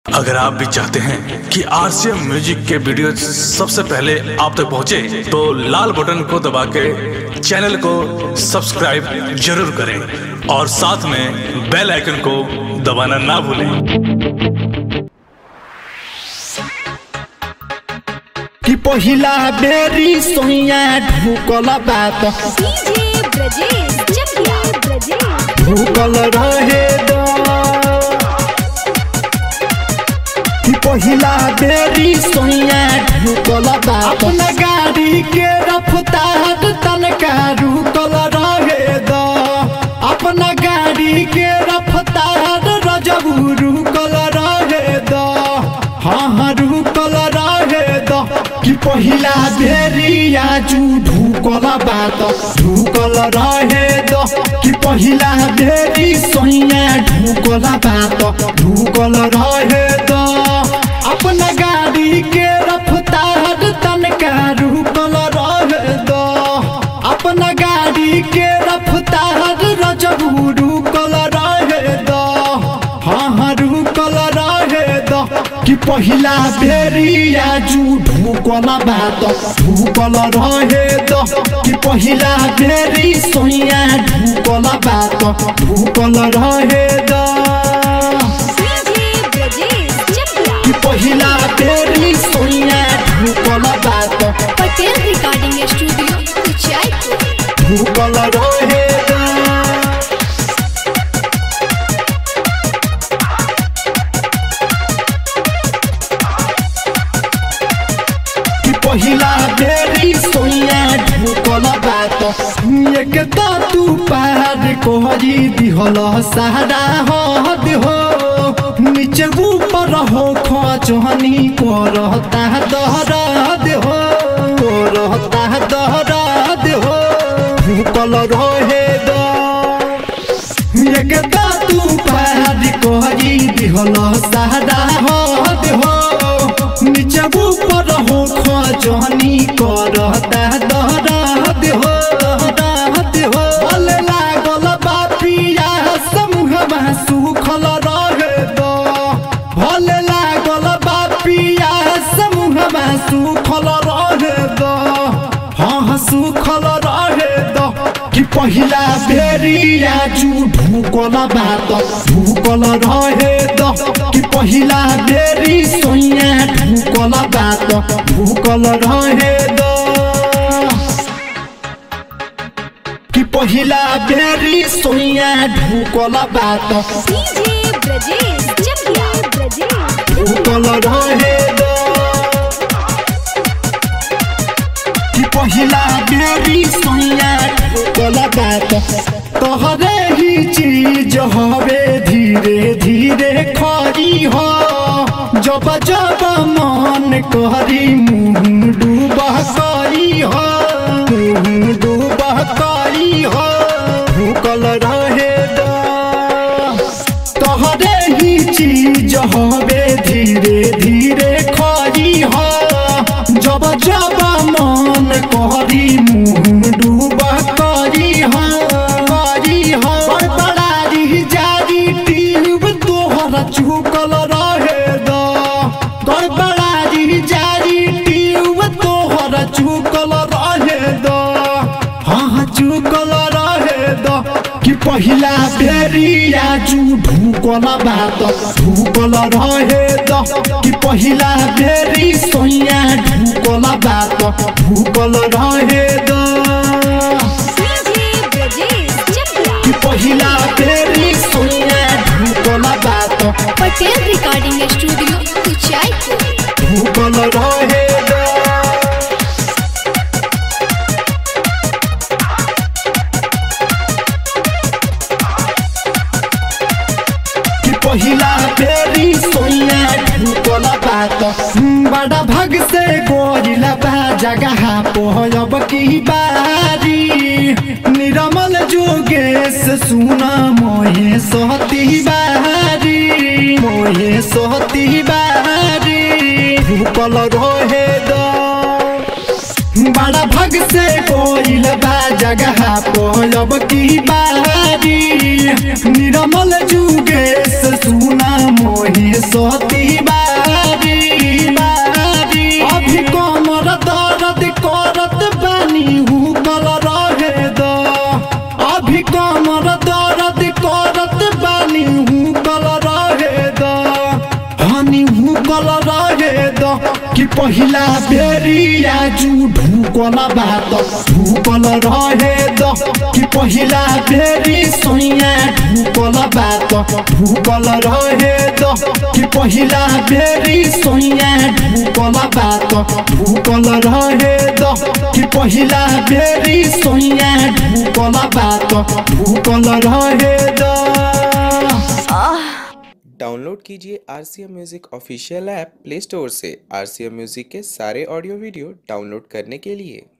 अगर आप भी चाहते हैं कि आरसीएम म्यूजिक के वीडियो सबसे पहले आप तक पहुंचे, तो लाल बटन को दबा के चैनल को सब्सक्राइब जरूर करें और साथ में बेल आइकन को दबाना ना भूलें कि पहिला बेरी सोइया ढुकल बात डीजे ब्रजेश चकिया ब्रजेश ढुकल रहे द कि पहिला बेरी सोइया ढुकल बात अपना गाड़ी के रफ्तार तनका रुकल रहे द अपना गाड़ी के रफ्तार रजबू रुकल रहे द हाँ हाँ रुकल रहे द कि पहिला बेरिया जू ढुकल बात ढुकल रहे द कि पहिला बेरी सोइया ढुकल बात ढुकल रहे द अपना गाड़ी के रफ्तार तनका रुकल रहे द अपना गाड़ी के रफ्तार रजबू रुकल रहे द हाँ हाँ रुकल रहे द कि पहिला बेरिया जू ढुकल बात ढुकल रहे द कि पहिला बेरी सोइया ढुकल बात ढुकल रहे द डीजे ब्रजेश चकिया कि पहिला बेरी सोइया ढुकल बात पटेल रिकॉर्डिंग स्टूडियो कुचायपुर ढुकल रहे द कि पहिला बेरी सोइया ढुकल बात एक त तू पार कोहरी दिहल सहारा हद हो नीचे ऊपर हो खचहनी करता दहराद हो करता दहराद हो ढुकल रहे द एक तू पारी कोहरी दिहल सहारा हद हो नीचे ऊपर हो खजनी करता दहराद हो दहराद हो भले लागल बापिया समूहमा सुखल रहे द भले लागल बापिया समूहमा सुखल रहे द हाँ हाँ सुखल रहे द कि पहिला बेरिया जू ढुकल बात ढुकल रहे द कि पहिला बेरी सोइया ढुकल बात ढुकल रहे द कि पहिला बेरी सोइया ढुकल बात डीजे ब्रजेश चकिया ब्रजेश ढुकल रहे द कि पहिला बेरी सोइया ढुकल बात तोहरे ही चीज हवे धीरे धीरे खरी हो जब जब मन करी मुँह डूबा करी हो मुँह डूबा करी हो ढुकल रहे द तोहरे ही चीज हवे धीरे धीरे खरी हो जब जब मन करी मुँह डूबा करी हो करी हो बड़बड़ारी जारी टीब तोहर चुकल रहे द गड़बड़ारी जारी टीब तोहर चुकल रहे द हाँ हाँ चुकल रहे द कि पहिला बेरिया जू ढुकल बात ढुकल रहे द कि पहिला बेरी सोइया ढुकल बात ढुकल रहे द डीजे ब्रजेश चकिया कि पहिला बेरी सोइया ढुकल बात पटेल रिकॉर्डिंग स्टूडियो कुचायपुर ढुकल रहे द कि पहिला बेरी सोइया ढुकल बात बड़ा भग से गोरिला बा जगह पोहब की बारी निरमल जोगेश सुना मोहे सोहती बारी मोहे सोहती बारी ढुकल रहे द बड़ा भग से कोइल बा जगह पोलब की बारी निरमल जुगेश सुना मोहे सती पहिला बेरी आजु ढुकल बात ढुकल रहे द कि पहिला बेरी सैया ढुकल बात ढुकल रहे द कि पहिला बेरी सैया ढुकल बात ढुकल रहे द कि पहिला बेरी सैया ढुकल बात ढुकल रहे द डाउनलोड कीजिए R C M music official app play store से आर सी एम म्यूज़िक के सारे ऑडियो वीडियो डाउनलोड करने के लिए